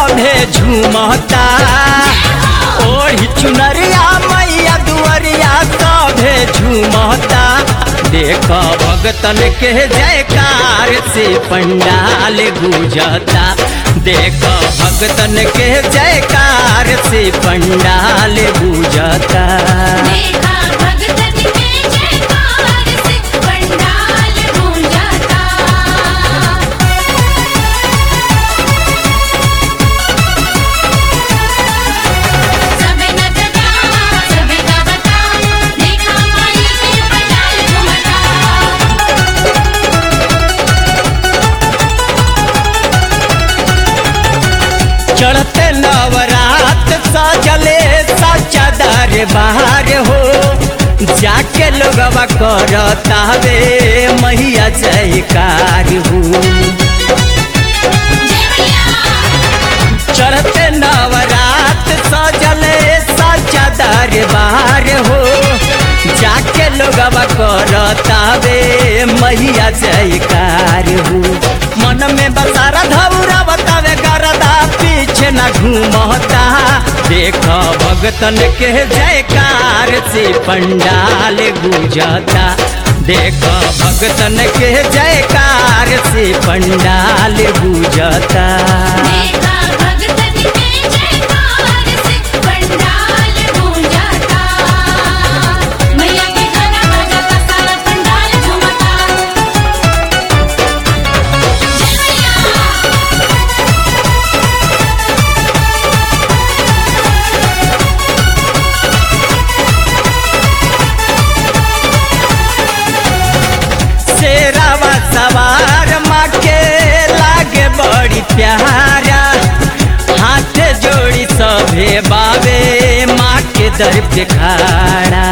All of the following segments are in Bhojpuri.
सभे झूमता ओढ़ी चुनरिया मैया दुअरिया सभे झूमता देख भगतन के जयकार से पंडाल गुजता देख भगतन के जयकार से पंडाल गुजता देखा भगतन के जयकार से पंडाल गूंजता सबे नचता सबे गावता देखा माई के पंडाल घूमता चढ़ते नवरात सजले सच्चा दरबार हो जाके लोगवा करतावे मैया जयकार हो जय मैया चढ़ते नवरात सजले सच्चा दरबार हो जाके लोगवा करतावे मैया जयकार हो मन में बसारा धौरा बतावे गरदा पीछे न घूमता देख भगतन के जयकार से पंडाल गुजता देख भगतन के जयकार से पंडाल गुजता देखा भगतन के जयकार से पंडाल गूंजता मैया के गाना बजता सारा पंडाल झूमता जय मैया शेरावा सवार माँ के लागे बड़ी प्यारा हाथ जोड़ी सभे बाबे माँ के दर पे खाड़ा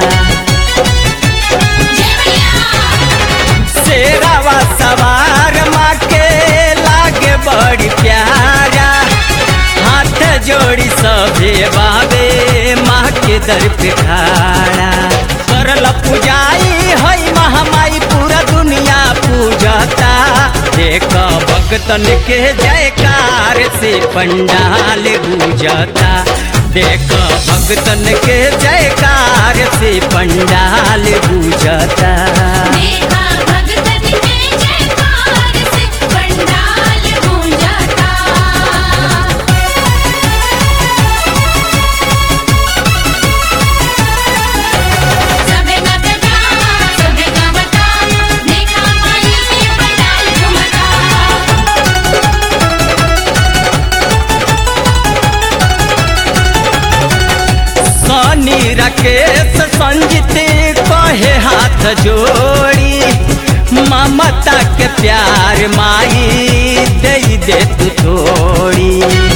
जय मैया शेरावा सवार माँ के लागे बड़ी प्यारा हाथ जोड़ी सभे बाबे माँ के दर पे खाड़ा करल पूजाई हई महामाई पूरा दुनिया पूजता देख भगतन के जयकार से पंडाल गुजता देख भगतन के जयकार से पंडाल गुजता देखा भगतन के जयकार से पंडाल गूंजता सबे नचता सबे गावता देखा माई के पंडाल घूमता सनी राकेश संजित कहे हाथ जोड़ी ममता के प्यार माई दे दे तू थोड़ी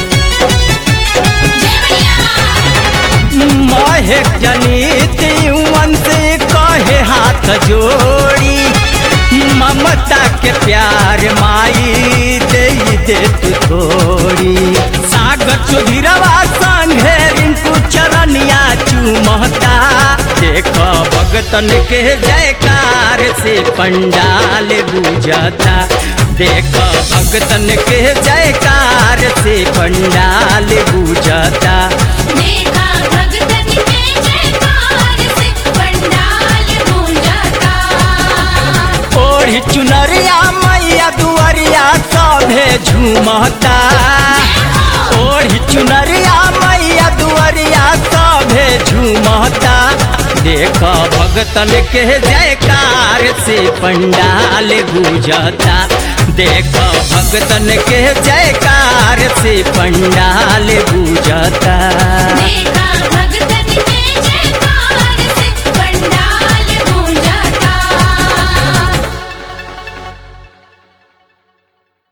जय मैया महक जनित युवन से कहे हाथ जोड़ी ममता के प्यार माई दे दे तू थोड़ी सागर चौधरीवा संगे रिंकू चरनिया चुमहता देख भगतन के जयकार से पंडाल गुजता देख भगतन के जयकार से पंडाल गुजता देखा भगतन के जयकार से पंडाल गूंजता ओढ़ी चुनरिया मैया दुअरिया सभे झूमता ओढ़ी चुनरिया मैया दुअरिया सभे झूमता देख भगतन के जयकार से पंडाल गुजता देख भगतन के जयकार से पंडाल गुजता देखा भगतन के